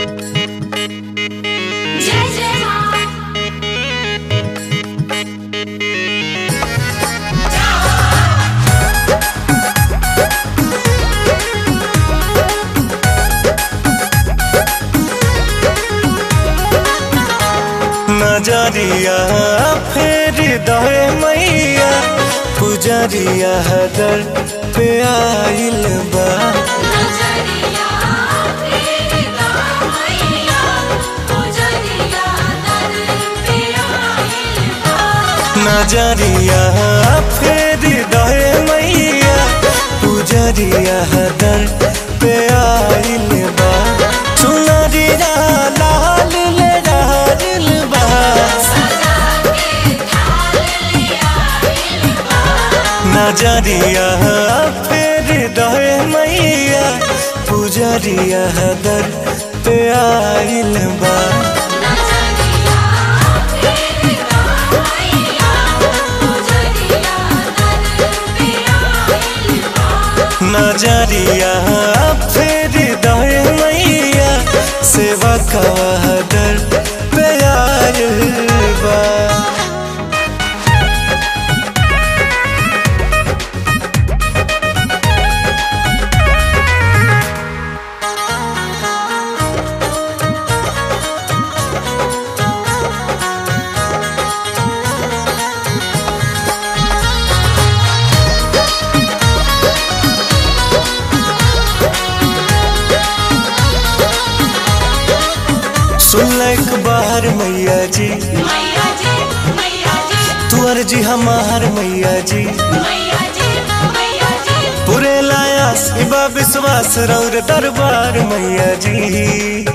जय जय माँ नजरिया फेर दहे मैया पुजरिया दर पे आइल बा नजरिया फेरदा मैया पुजरिया दर पे आइल बा नजरिया फेर दहे मैया पुजरिया दर पे आइल बा सुनरिया लाल ले रहल बा सजा के थाल ले आइल बा नजरिया फेर दहे मैया पुजरिया दर पे आइल बा नजरिया फेरदा मैया पुजरिया दर पे आइल बा नजरिया फेर दहे मैया सेवा का दर पे आइल बा सुनलक बाहर मैया जी मैया जी मैया जी तू अर्जी हमार मैया जी मैया जी मैया जी पूरे लायास इबा विश्वास रौर दरबार मैया जी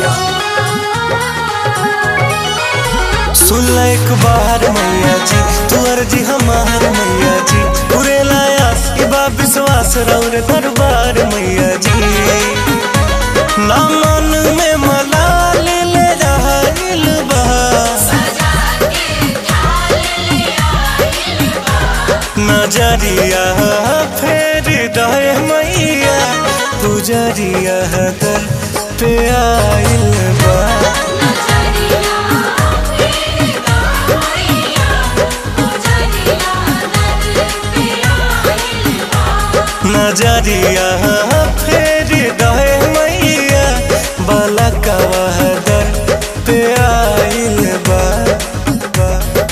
सुनलक बाहर मैया जी तू अर्जी हमार मैया जी पूरे लायास इबा विश्वास रौर दरबार मैया जी ना मन में मलाल ले रहल बा सजा के थाल ले आइल बा नजरिया फेर दहे मैया पुजरिया दर पे आइल बा नजरिया फेरदा मैया पुजरिया दर पे आइल बा नजरिया फेर दहे मैया बलकवा दर पे आइल बा बा।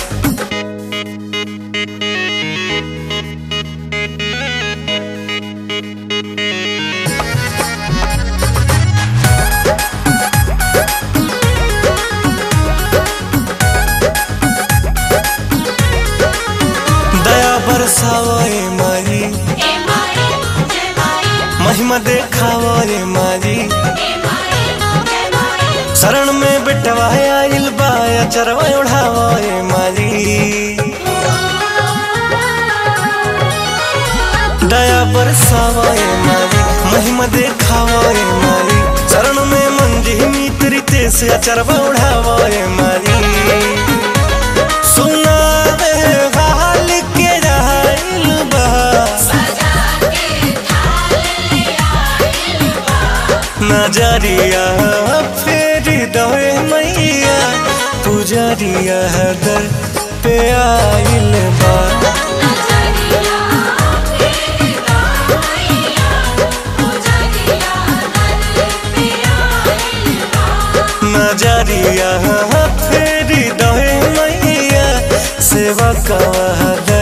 दया बरसावे मारी ए माई जय माई महिमा देखावे मारी ए माई जय माई शरण में बिटवा आइल बा चरवा उड़ावे मारी दया बरसावे मारी महिमा देखावे मारी शरण में मंजी मित्री तेस चरवा उड़ावे मारी सुनावे हाल के रहल बा सजा के थाल ले आइल बा नजरिया फेर दहे मैया पुजरिया दर पे आइल बा नजरिया फेरदा मैया पुजरिया दर पे आइल बा नजरिया फेर दहे मैया सेवा का